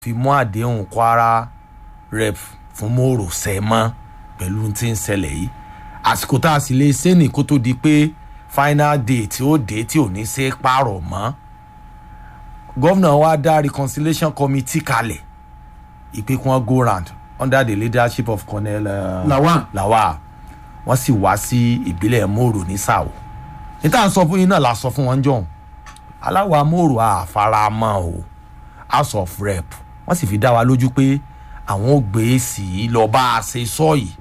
fi mú àdéhùn kwara rep fún mòrò sẹ́mọ́ pẹ̀lú tí ń ṣẹlẹ̀ yìí àsìkò tá a sì lè ṣe ní kó tó di pé final day tí ó dé tí ò ní ṣe pààrọ̀ mọ́ gómìnà wa dá reconciliation committee kalẹ̀ ìpè kí wọ́n go round under the leadership of colonel uh, Lawan. Lawal wọ́n sì wá sí ìbílẹ̀ mòrò ní sàwọ̀ níta sọ fún yín náà la sọ fún wọn jọ̀hún aláwọ̀ amóòrò àfaramọ́ o house of rep wọ́n sì fi dá wa lójú pé àwọn ò gbé sí i lọ bá a ṣe sọ yìí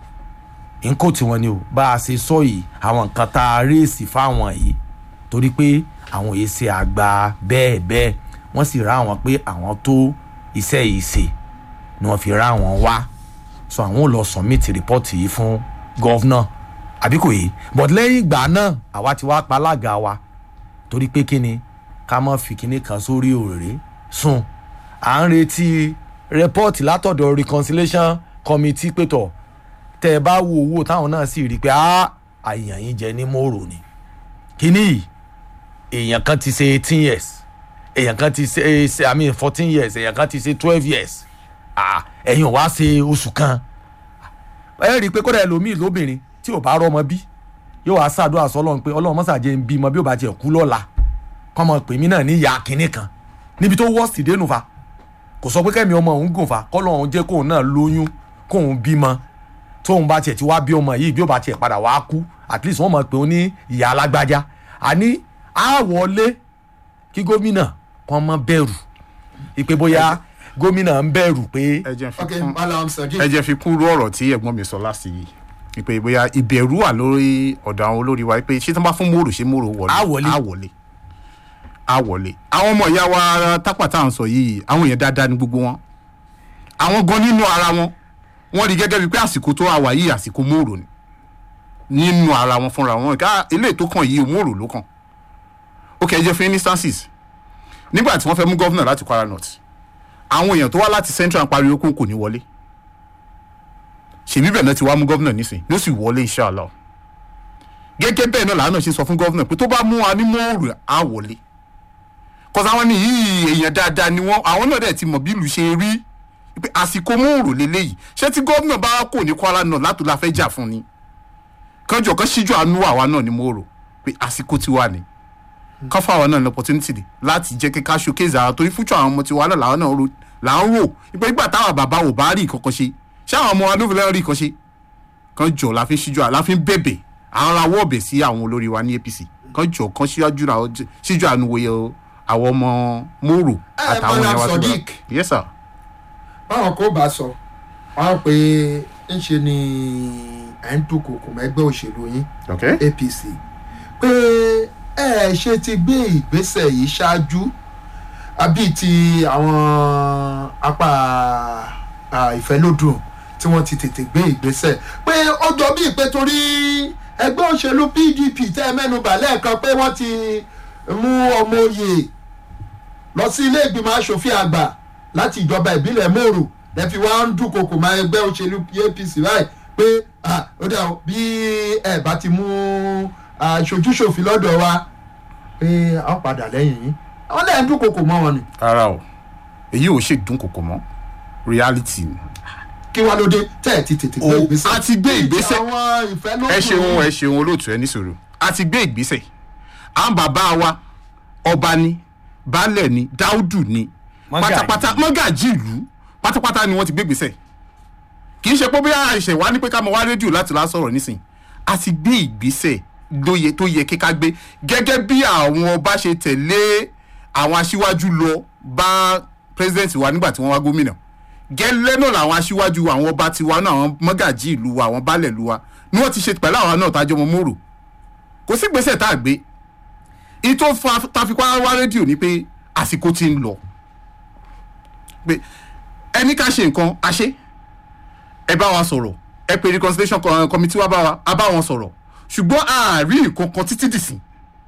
nǹkó tí wọ́n ní o bá a ṣe sọ yìí àwọn nǹkan tá a réèsì fáwọn yìí torí pé àwọn yìí ṣe àgbà bẹ́ẹ̀ bẹ́ẹ̀ wọ́n sì rá àwọn pé àwọn tó iṣẹ́ yìí ṣe ni wọ́n fi rá àwọn wá so àwọn ò lọ submit report yìí fún gọ́vnà àbí kò yé but lẹ́yìn ìgbà náà àwa ti wá pa alága wa torí pé kí ni ká mọ́ fi kinní kan sórí òrèrè sùn à ń retí rẹ́pọ́ọ̀tì látọ̀dọ̀ reconciliation committee pétọ̀ tẹ́ ẹ bá wo owó táwọn náà sì rí i pé àyàn yín jẹ ní mòrò ni kíní yìí èèyàn kan ti ṣe eighteen years èèyàn kan ti ṣe ṣe i mean fourteen years èèyàn kan ti ṣe twelve years ah ẹ̀yin ò wá ṣe oṣù kan ẹ rí i pé kódà ẹlòmíì lóbìnrin tí ò bá rọmọ bí yóò wá ṣàdúrà sọlọ́run pé ọlọ́run mọ́sàájẹ́ ń bímọ bí ó bá tiẹ̀ kú lọ́la kọ́mọ pèmí náà ní ìyá kínní kan níbi tó wọ́ọ̀sì dénú fa kò sọ pé kẹ́mi ọmọ òun gùn fa kọ́lọ́run jẹ́ kóun náà lóyún kóun bímọ tóun bá tiẹ̀ ti wá bí ọmọ yìí bí ó bá tiẹ̀ padà wá kú at least wọ́n mọ̀ pé ó ní ìyá alágbájá àní á wọlé kí gómìnà kan mọ́ bẹ̀rù ìpè bóyá gómìnà ń bẹ̀rù pé ẹ jẹ́ fi ok kún malam sadiq ẹ jẹ́ fi kún rú ọ̀rọ̀ tí ẹ̀gbọ́n mi sọ láti yìí ìpè bóyá ìbẹ̀rù wà lórí ọ̀dọ̀ àwọn olórí wa pé ṣé tí wọ́n bá fún mòrò ṣé mòrò wọlé Á wọlé. á wọlé á wọlé àwọn ọmọ ìyá wa tápà tá à ń sọ yìí àwọn èèyàn dáadáa ní gbogbo wọn àwọn gan nínú ara wọn wọ́n rí gẹ́gẹ́ bíi pé àsìkò tó wà yìí àsìkò mòrò ni nínú ara wọn fúnra wọn ká eléyìí tó kàn yìí mòrò ló kàn ok ẹ jẹ́ fún instances nígbà tí wọ́n fẹ́ mú gọ́vnà láti Kwara North àwọn èèyàn tó wá láti central pariwo kó kò ní wọlé ṣèbí bẹ́ẹ̀ náà ti wá mú gọ́vnà nísìnyí ló sì wọlé inshallah gẹ́gẹ́ bẹ́ẹ̀ náà làánà ṣe sọ fún gọ́vnà pé tó bá mú wa ní mọ́ọ̀rù á wọlé kọ́sá wọn ní yìí èèyàn dáadáa ni wọ́n àwọn náà dẹ̀ ti mọ̀ bí ìlú ṣe rí pé àsìkò mọ́ọ̀rù lélẹ́yìí ṣé tí gọ́vnà bá kò ní Kwara náà látò la fẹ́ jà fún ni kánjọ kan ṣíjú àánú àwa náà ní mọ́ọ̀rù pé àsìkò ti wà ní kọ́ fún àwọn náà ní opportunity ni láti jẹ́ kí ká showcase ara torí future àwọn ọmọ tiwa náà làwọn náà ro- là ń rò ìpè nígbà táwọn bàbá ò bá rí ìkọ̀kọ̀ ṣe ṣé àwọn ọmọ wa ló fi lẹ́rọ̀ rí ìkọ̀ ṣe kan jọ la fi ń ṣíjú la fi ń bẹ̀bẹ̀ àwọn ará wọ́ọ̀bẹ̀ sí àwọn olórí wa ní APC kan jọ kan ṣíjú ra ṣíjú àánú wòye àwọn ọmọ mòrò Ẹ, àtàwọn Madam ẹ̀wà tó Sodiq. bá yes sir báwọn kò bá sọ wọn pé ń ṣe ni ẹ̀ ń dúnkòkò mẹ́gbẹ́ òṣèlú yín okay APC pé ẹ ṣe ti gbé ìgbésẹ̀ yìí ṣáájú àbí ti àwọn apá à, ìfẹ́lódùn tí wọ́n ti tètè gbé ìgbésẹ̀ pé ó jọ bíi pé torí ẹgbẹ́ òṣèlú PDP tẹ́ ẹ mẹ́nubà lẹ́ẹ̀kan pé wọ́n ti mú ọmọ oyè lọ sí ilé ìgbìmọ̀ asòfin àgbà láti ìjọba ìbílẹ̀ mòrò lẹ́fi wá ń dúnkokò máa ẹgbẹ́ òṣèlú APC báyìí pé ah, ó dà o, bí ẹ bá ti mú aṣojúṣòfin lọ́dọ̀ wa pé a ó padà lẹ́yìn yín àwọn lẹ́yìn dúnkokò mọ́ wọn ni rárá o èyí ò ṣe dúnkòkò mọ́ reality ni kí wá ló dé tẹ́ ẹ̀ ti tètè gbé O- ìgbésẹ̀ a ti gbé Bíi ti ìgbésẹ̀. àwọn ìfẹ́ ló ẹ ṣeun ẹ ṣeun olóòtú ẹ ní sùúrù a ti gbé ìgbésẹ̀ à ń bàbá wa ọba ni baálẹ̀ ni dáúdù ni Mọ́gàjí. pátápátá mọ́gàjí ìlú pátápátá ni wọ́n ti gbé ìgbésẹ̀ kì í ṣe pé bí àìṣẹ̀ wá ní pé ká mọ wá rédíò láti lá sọ̀rọ̀ nísìn a ti gbé ìgbésẹ̀ lóye tó yẹ kíká gbé gẹ́gẹ́ bí àwọn ọba ṣe tẹ̀lé àwọn aṣíwájú lọ bá president wa nígbà tí wọ́n wá gómìnà gẹ́lẹ́ náà làwọn aṣíwájú àwọn ọba tiwa náà àwọn mọ́gàjí ìlú wa àwọn baálẹ̀ ìlú wa ni wọ́n ti ṣe pẹ̀lú àwọn náà tájọ́ mọ́ mòrò kò sí gbèsè tá a gbé ìtò tafikwa wá rédíò ni pé àsìkò ti ń lọ pé ẹni ká ṣe nǹkan a ṣe ẹ bá wa sọ̀rọ̀ ẹ pé reconciliation co- committee wa bá wa a bá wọn sọ̀rọ̀ ṣùgbọ́n àárí nǹkan kan títí dìsìn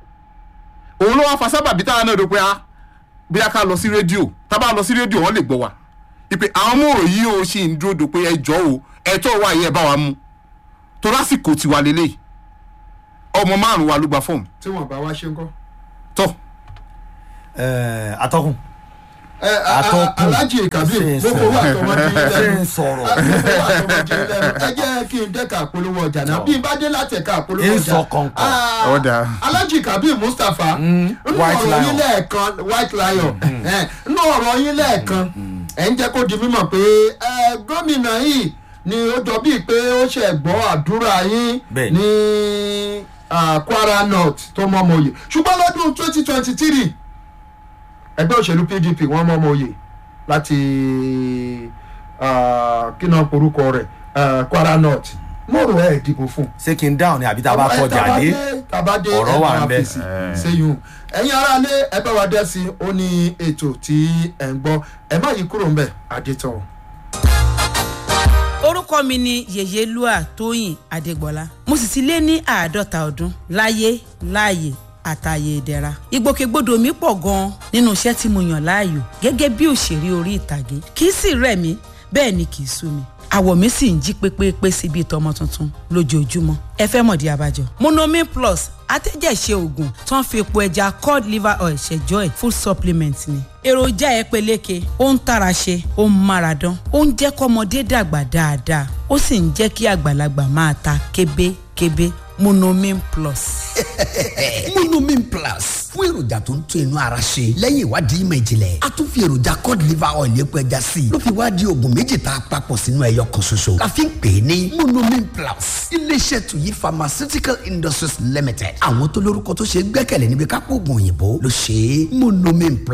òun ló wá fa sábàbí táwọn náà rò pé a bí a ká lọ sí rédíò tá a bá lọ sí rédíò wọn lè gbọ́ wa ìpè àwọn mòrò yìí ó ṣì ń dúró dò pé ẹ jọ o ẹ̀tọ́ wa yẹ ẹ bá wa mú tó lásìkò tiwa lélẹ̀ ọmọ márùn wa ló gba fọ́ọ̀mù tí wọ́n bá wá ṣe ń kọ́ ẹ atọ́kùn ẹ, a- a- Atọ́kùn. Alhaji Kabir Ṣé ń mo fowó sọ̀rọ̀? àtọmọdé ṣé lẹ́nu ń sọ̀rọ̀ ẹ jẹ́ kí n dẹ́ka àpolówó ọjà náà bí n bá dé láti ẹ̀ka àpolówó Ń ọjà sọ kọ̀ǹkọ̀. ah, Ó dáa. Alhaji Kabir Mustapha nínú White ọ̀rọ̀ Lion. yín lẹ́ẹ̀kan White Lion eh, nínú ọ̀rọ̀ yín lẹ́ẹ̀kan ẹ̀ ń jẹ́ kó di mímọ̀ pé eh, gómìnà yìí ni ó jọ bíi pé ó ṣe gbọ́ àdúrà yín Bẹ́ẹ̀ni. ní ah, Kwara North tó mọ́ ọmọ òye ṣùgbọ́n lọ́dún twenty twenty three ẹgbẹ́ òṣèlú PDP wọ́n mọ́ ọmọ òye láti ah, kí náà porúkọ rẹ̀ ah, Kwara North mo rò ẹ́ dìbò fún un ṣé kí n dáhùn ni àbí tá a bá kọjá dé tabade ọ̀rọ̀ wà ń bẹ̀. sẹ́yìn ẹ̀yin aráalé ẹ bá wa dẹ́ sí i ó ní ètò tí ẹ̀ ń gbọ́ ẹ má yí kúrò ń bẹ̀ adétọ̀. orúkọ mi ni yèyélúà tóyìn adégbọlá mo sì ti lé ní àádọ́ta ọdún láyé láàyè àtàyè ìdẹ̀ra ìgbòkègbodò mi pọ̀ gan-an nínú iṣẹ́ tí mo yàn láàyò gẹ́gẹ́ bí òṣèré orí ìtàgé kì í sì rẹ̀ mí bẹ́ẹ̀ ni kì í sú mi àwọ̀ mi sì ń jí pépépé sí bíi tọmọ tuntun lójoojúmọ́ ẹ fẹ́ mọ̀dí abájọ. monomin plus atẹ́jẹ̀ṣe oògùn tó ń fi epo ẹja cod liver oil ṣẹjọ́ ẹ̀ full supplement ni. èròjà ẹ peléke ó ń tara ṣe ó ń mára dán ó ń jẹ́ kọ́mọdé dàgbà dáadáa ó sì ń jẹ́ kí àgbàlagbà máa ta kébékébé monomin plus. monomin plus fún èròjà tó ń tún inú ara ṣe lẹ́yìn ìwádìí ìmọ̀ ìjìnlẹ̀ a tún fi èròjà cod liver oil epo ẹja sí i ló fi wá di oògùn méjì tá a papọ̀ sínú ẹyọ kan ṣoṣo la fi ń pè é ní monomin plus iléeṣẹ́ tuyi pharmaceutical industries limited àwọn tó lórúkọ tó ṣe é gbẹ́kẹ̀lé níbi kápò oògùn òyìnbó ló ṣe é monomin plus.